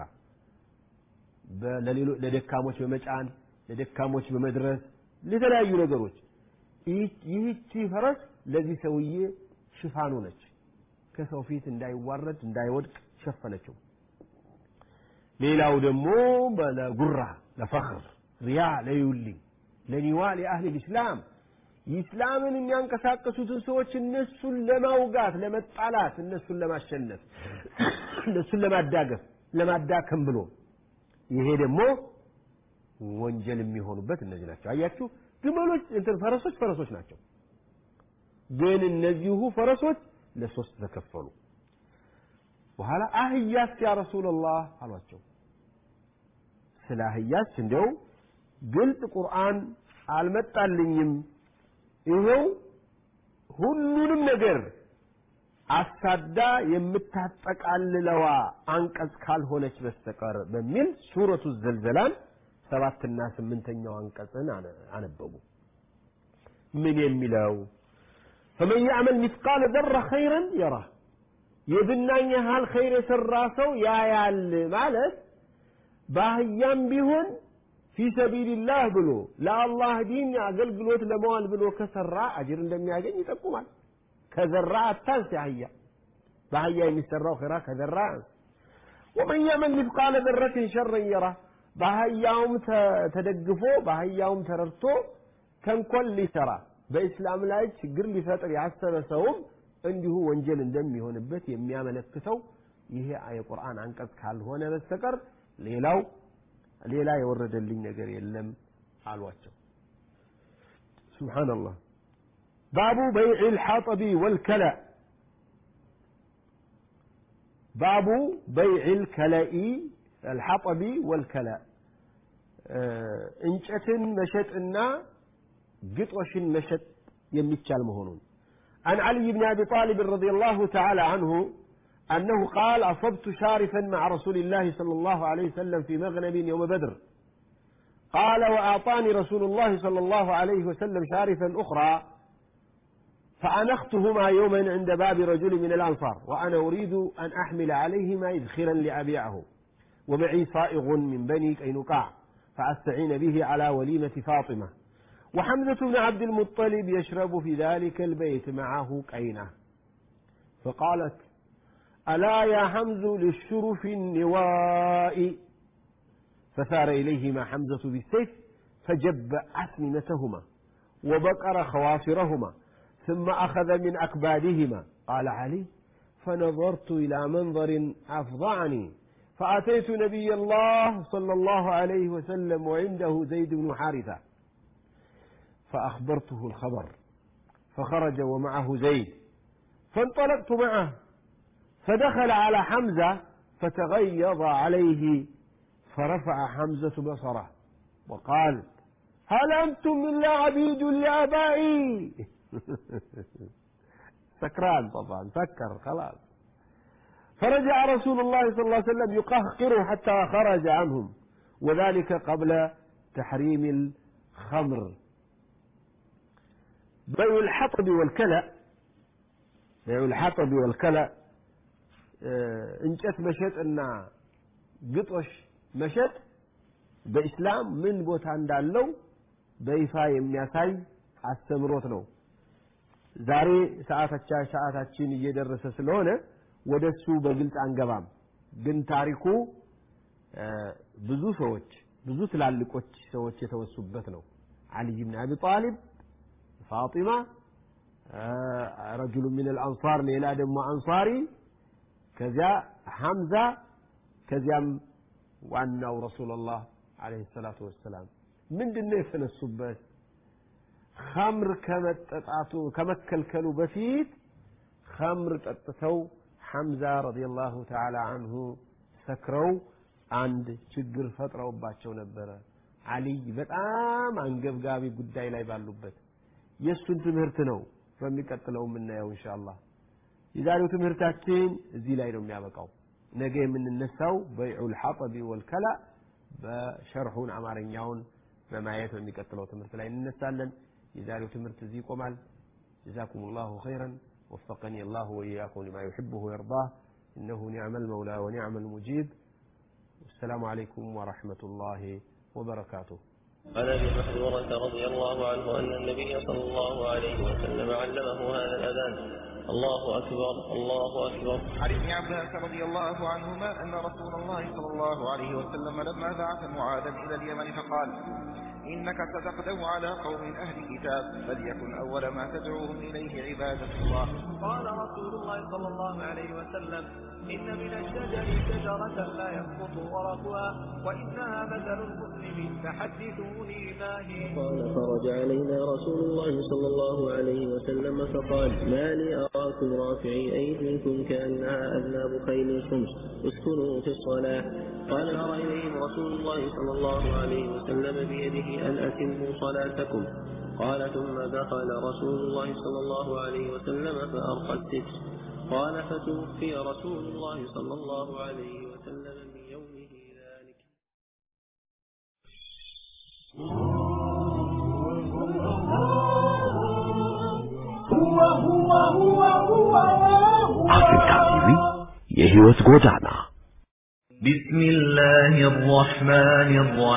ለደካሞች በመጫን ለደካሞች በመድረስ ለተለያዩ ነገሮች ይህቺ ፈረስ ለዚህ ሰውዬ ሽፋኑ ነች ከሰው ፊት እንዳይዋረድ እንዳይወድቅ ሸፈነችው ሌላው ደግሞ ለጉራ ለፈኽር ሪያ ለዩልኝ ለኒዋ ለአህል ልእስላም ኢስላምን የሚያንቀሳቀሱትን ሰዎች እነሱን ለማውጋት ለመጣላት እነሱን ለማሸነፍ እነሱን ለማዳገፍ ለማዳከም ብሎ ይሄ ደግሞ ወንጀል የሚሆኑበት እነዚህ ናቸው አያችሁ ግመሎች እንትን ፈረሶች ፈረሶች ናቸው ግን እነዚሁ ፈረሶች ለሶስት ተከፈሉ በኋላ አህያስ ያ ረሱላላህ አሏቸው ስለ አህያስ እንደው ግልጽ ቁርአን አልመጣልኝም ይኸው ሁሉንም ነገር አሳዳ የምታጠቃልለዋ አንቀጽ ካልሆነች በስተቀር በሚል ሱረቱ ዘልዘላን ሰባትና ስምንተኛው አንቀጽን አነበቡ ምን የሚለው ፈመን ያዕመል ሚስቃለ ዘረ ኸይረን የራ የብናኝ ያህል ኸይር የሰራ ሰው ያያል ማለት በአህያም ቢሆን ፊ ሰቢልላህ ብሎ ለአላህ ዲን አገልግሎት ለመዋል ብሎ ከሰራ አጅር እንደሚያገኝ ይጠቁማል ከዘራ አታንስ አህያ በአህያ የሚሰራው ኸይራ ከዘራ ወመን ያዕመል ሚስቃለ ዘረትን ሸረን የራ በአህያውም ተደግፎ በአህያውም ተረድቶ ተንኮል ሊሰራ በእስላም ላይ ችግር ሊፈጥር ያሰበ ሰውም እንዲሁ ወንጀል እንደሚሆንበት የሚያመለክተው ይሄ የቁርአን አንቀጽ ካልሆነ በስተቀር ሌላው ሌላ የወረደልኝ ነገር የለም አሏቸው ሱብሓነላህ ባቡ በይዕ ልሓጠቢ ወልከላ ባቡ በይዕ ልከለኢ الحطب والكلاء እንጨትን መሸጥና ግጦሽን መሸጥ የሚቻል መሆኑን عن علي بن أبي طالب رضي الله تعالى عنه أنه قال أصبت شارفا مع رسول الله صلى الله عليه وسلم في مغنم يوم بدر قال وأعطاني رسول الله صلى الله عليه وسلم شارفا أخرى فأنختهما يوما عند باب رجل من الأنصار وأنا أريد أن أحمل عليهما إذخرا لأبيعه ومعي صائغ من بني كينقاع فأستعين به على وليمة فاطمة وحمزة بن عبد المطلب يشرب في ذلك البيت معه كينة فقالت ألا يا حمز للشرف النواء فثار إليهما حمزة بالسيف فجب أسنمتهما وبقر خواصرهما ثم أخذ من أكبادهما قال علي فنظرت إلى منظر أفظعني فأتيت نبي الله صلى الله عليه وسلم وعنده زيد بن حارثة فأخبرته الخبر فخرج ومعه زيد فانطلقت معه فدخل على حمزة فتغيظ عليه فرفع حمزة بصره وقال هل أنتم إلا عبيد لآبائي سكران طبعا سكر خلاص فرجع رسول الله صلى الله عليه وسلم يقهقره حتى خرج عنهم وذلك قبل تحريم الخمر بيع الحطب والكلى بيع الحطب والكلى እንጨት መሸጥና ግጦሽ መሸጥ በኢስላም ምን ቦታ እንዳለው በይፋ የሚያሳይ አስተምሮት ነው ዛሬ ሰዓታቻ ሰዓታችን እየደረሰ ስለሆነ ወደሱ በግልጽ አንገባም ግን ታሪኩ ብዙ ሰዎች ብዙ ትላልቆች ሰዎች የተወሱበት ነው አልይ ብን አቢ ጣሊብ ፋጢማ ረጅሉ ምን አልአንሳር ሌላ ደግሞ አንሳሪ ከዚያ ሐምዛ ከዚያም ዋናው ረሱላላህ አለይሂ ሰላቱ ወሰላም ምንድነው የተነሱበት ኸምር ከመጠጣቱ ከመከልከሉ በፊት ኸምር ጠጥተው ሐምዛ ረዲየላሁ ተዓላ አንሁ ሰክረው አንድ ችግር ፈጥረውባቸው ነበረ አሊይ በጣም አንገብጋቢ ጉዳይ ላይ ባሉበት የእሱን ትምህርት ነው በሚቀጥለው የምናየው ኢንሻአላህ የዛሬው ትምህርታችን እዚህ ላይ ነው የሚያበቃው ነገ የምንነሳው በይዑል ሐጠቢ ወልከላ በሸርሑን አማርኛውን በማየት በሚቀጥለው ትምህርት ላይ እንነሳለን የዛሬው ትምህርት እዚህ ይቆማል جزاكم الله خيرا وفقني الله وإياكم لما يحبه ويرضاه إنه نعم المولى ونعم المجيب والسلام عليكم ورحمة الله وبركاته عن ابي محذورة رضي الله عنه ان النبي صلى الله عليه وسلم علمه هذا الاذان الله اكبر الله اكبر عن ابن عباس رضي الله عنهما أن رسول الله صلى الله عليه وسلم لما بعث معاذا إلى اليمن فقال إنك ستقدم على قوم أهل كتاب فليكن أول ما تدعوهم إليه عبادة الله قال رسول الله صلى الله عليه وسلم إن من الشجر شجرة لا يسقط ورقها وإنها مثل المسلم فحدثوني ما هي قال فرج علينا رسول الله صلى الله عليه وسلم فقال ما لي أراكم رافعي أيديكم كأنها أذناب خيل شمس اسكنوا في الصلاة قال أرى إليهم رسول الله صلى الله عليه وسلم بيده أن أتموا صلاتكم قال ثم دخل رسول الله صلى الله عليه وسلم فأرقى الستر قال فتوفي رسول الله صلى الله عليه وسلم من يومه ذلك አፍሪካ ቲቪ የህይወት ጎዳና بسم الله الرحمن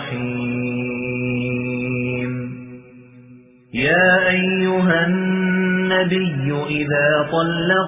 الرحيم يا أيها النبي إذا طلق